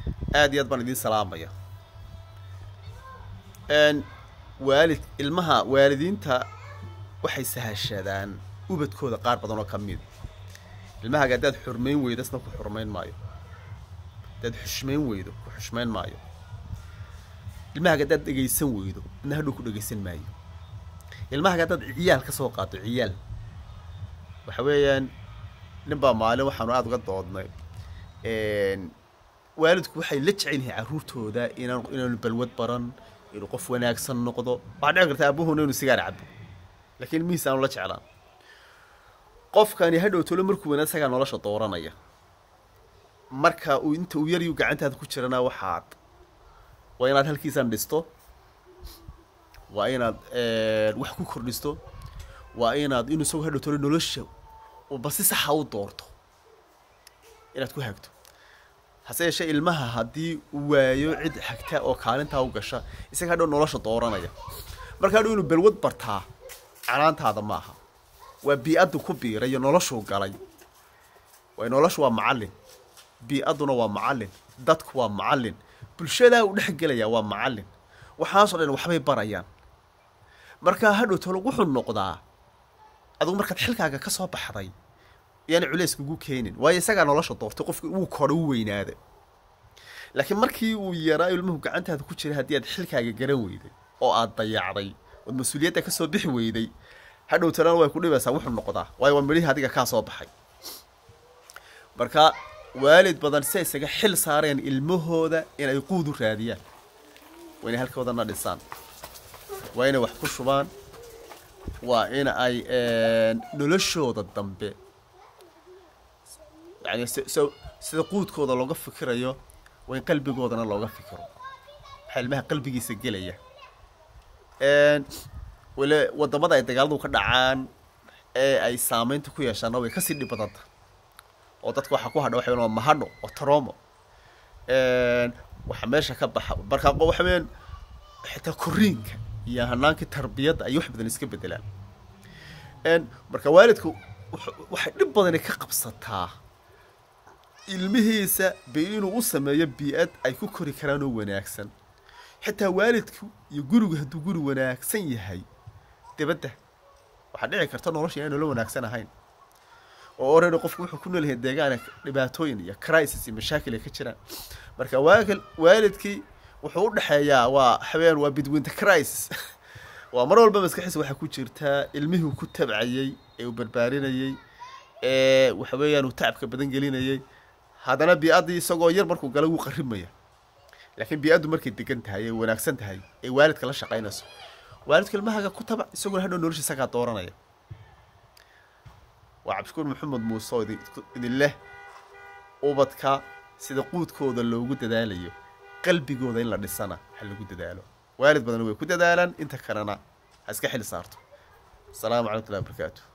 aad iyo aad baan idiin salaamaya waalid ilmaha waalidiinta waxay sahashadaan ubadkooda qaar badan oo ka mid ilmahaaga haddaad xurmayn weydo isna ku xurmayn maayo haddaad xushmayn weydo ku xushmayn maayo ilmahaaga haddaad dhegaysan weydo idna hadhow ku dhegaysan maayo ilmahaaga haddaad ciyaal ka soo qaado ciyaal waxa weeyaan nin baa maalin waxaanu aada uga doodnay waalidku waxay la jecel yihiin carruurtooda inaan inaanu balwad baran inuu qof wanaagsan noqdo waxaa dhici karta abuhuna inuu sigaar cabo laakiin ilmihiisa aanu la jeclaan qofkani hadhow tolo markuu wanaag isagaa nolosha dooranaya marka uu inta uu yaryu gacantaada ku jirana waxaad waa inaad halkiisan dhisto waa inaad wax ku kordhisto waa inaad inuu isagoo hadhow tolo nolosha uba si saxa u doorto inaad ku hagto hase yeeshee ilmaha haddii uu waayo cid xagta oo kaalintaa u gasha isaga hadhow nolosha dooranaya marka hadhow inuu balwad bartaa canaantaada maaha waa bii-addu ku biiray iyo noloshuu galay way noloshu waa macallin bii-adduna waa macallin dadku waa macallin bulshadaa uu dhex gelayaa waa macallin waxaasoo dhan waxbay barayaan markaa hadhow tolo wuxuu noqdaa adugu markaad xilkaaga ka soo baxday yaani culays kugu keenin waayo isagaa nolosha doortay qofki wuu kora u weynaada laakiin markii uu yaraa ilmuhu gacantaada ku jiray haddii aad xilkaaga garan weyday oo aad dayacday ood mas-uuliyadda ka soo bixi weyday hadhow talana way ku dhibaysaa wuxuu noqdaa waayo waa midhihii adiga kaa soo baxay marka waalid badan si isaga xil saareen ilmahooda inay quud u raadiyaan waa inay halkoodana dhisaan waa inay wax ku shubaan waa in ay noloshooda dambe yani sida quudkooda looga fikirayo waa in qalbigoodana looga fikiro waxaa ilmaha qalbigiisa gelaya wale wadamada ay dagaaladu ka dhacaan ee ay saameynta ku yeeshaana way kasii dhib badanta oo dadka waxaa ku hadha waxa waa mahadho oo taromo waxaa meesha ka baxa markaa waxa weyaan xitaa koriinka iyo hanaankii tarbiyadda ay wax badan iska bedelaan marka waalidku waxay dhib badani ka qabsataa ilmihiisa ba inuu u sameeyo bii-ad ay ku kori karaan oo wanaagsan xitaa waalidku iyo gurigu hadduu guri wanaagsan yahay dibadda waxaa dhici karta nolosha inaan nolol wanaagsan ahayn oo oredi qofku wuxuu ku nool yahay deegaana dhibaatooyin iyo crisis iyo mashaakil ay ka jiraan marka waakil waalidkii wuxuu u dhexeeyaa waa xaweyaan waa between the crisis waa mar walba maskaxiisa waxaa ku jirtaa ilmihii uu ku tabcayey ee uu barbaarinayey ee waxa weeyaan uu tacabka badan gelinayey haddana bii-addii isagoo yar markuu gala wuu qarrimaya laakiin bii-addu markay degan tahay ee wanaagsan tahay ee waalidka la shaqaynayso waalidka ilmahaaga ku tabac isaguna hadhow nolosha isagaa dooranaya waa cabdishukuur maxamed muuse oo idin leh ubadka sida quudkooda loogu dadaalayo qalbigooda in la dhisana ha lagu dadaalo waalid badan way ku dadaalaan inta kalena ha iska xil saarto asalaamu calaykum watullahi barakaatu